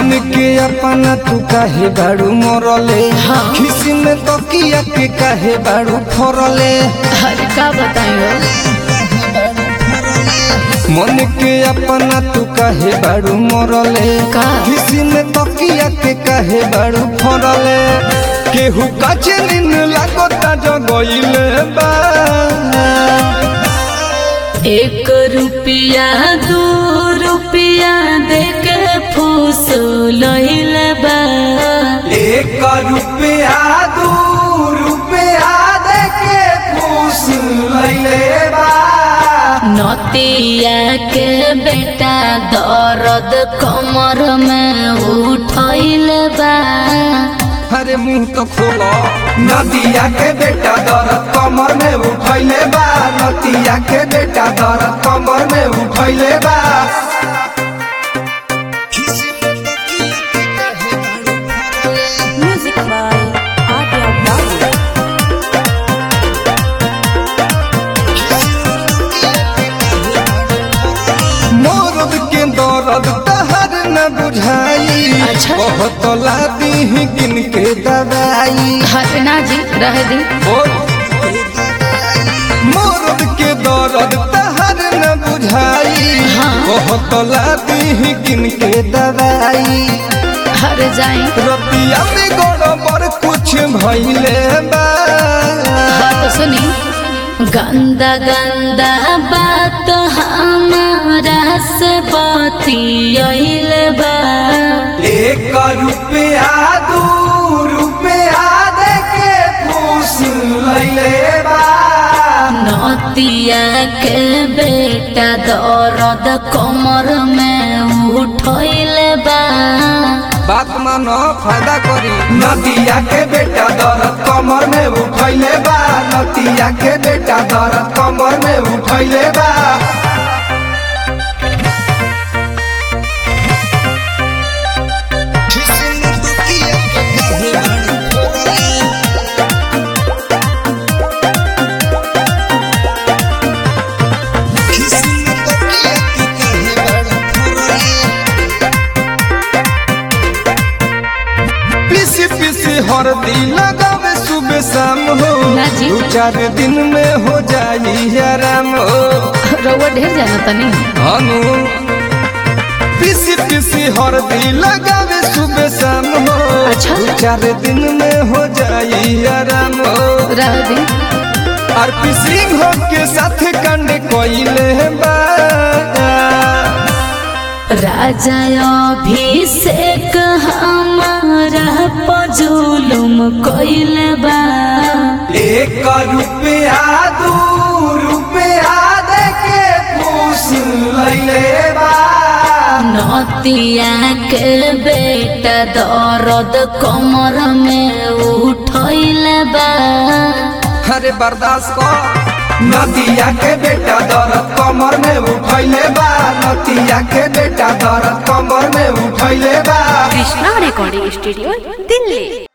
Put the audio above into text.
मन के अपना तू काहे बाड़ू मरले हाँ। खिसी में तकिया के काहे बाड़ू फरले अरे का बताइयो मन के अपना तू काहे बाड़ू मरले का? खिसी में तकिया के काहे बाड़ू फरले केहू काचे नीन लागता जगइले बा एक रुपया दू रुपया दे के फूस लहिल बा एक रुपया दू रुपया दे के पूछ लैले बा नतिया के बेटा दर्द कमर में उठैल बा अरे मुंह तो खोलो नदिया के बेटा दर्द कमर में उठैले बा नदिया के बेटा दर्द कमर में उठैले बा Music by Adya Babu. मोरद के दर्द तहर न बुझाई अच्छा। बहुत लादी गिन के दवाई हटना जी रह दी मोरद के दर्द तहर न बुझाई हाँ। बहुत लादी गिन के दवाई हर जाई रतिया में गड़बड़ कुछ भइले बा बात सुनी गंदा गंदा बात हमारा से बतियल बा एक रुपया दू रुपया दे के पूछ लैले बा नतिया के बेटा दर्द कमर में उठल बा बात मानो फायदा करी नदिया के बेटा दर्द कमर में उठैले बा नदिया के बेटा दर्द कमर में उठैले बा पीसी पीसी हरदी लगावे सुबह शाम हो ना जी। दू चार दिन में हो जाई आराम हो रउआ ढेर जाना तनी अनु पीसी पीसी हरदी लगावे सुबह शाम हो अच्छा। दू चार दिन में हो जाई आराम हो रह दी और पीसी हो के साथ कंड कोइले बा राजा अभिषेक हमारा पजुलुम कइल बा एक रुपया दू रुपया दे के पूछ लैले बा नतिया के बेटा दर्द कमर में उठल बा अरे बर्दाश्त कर नदिया के बेटा दर्द कमर में उठैले बा नदिया के बेटा दर्द कमर में उठैले बा Krishna Recording Studio, Delhi.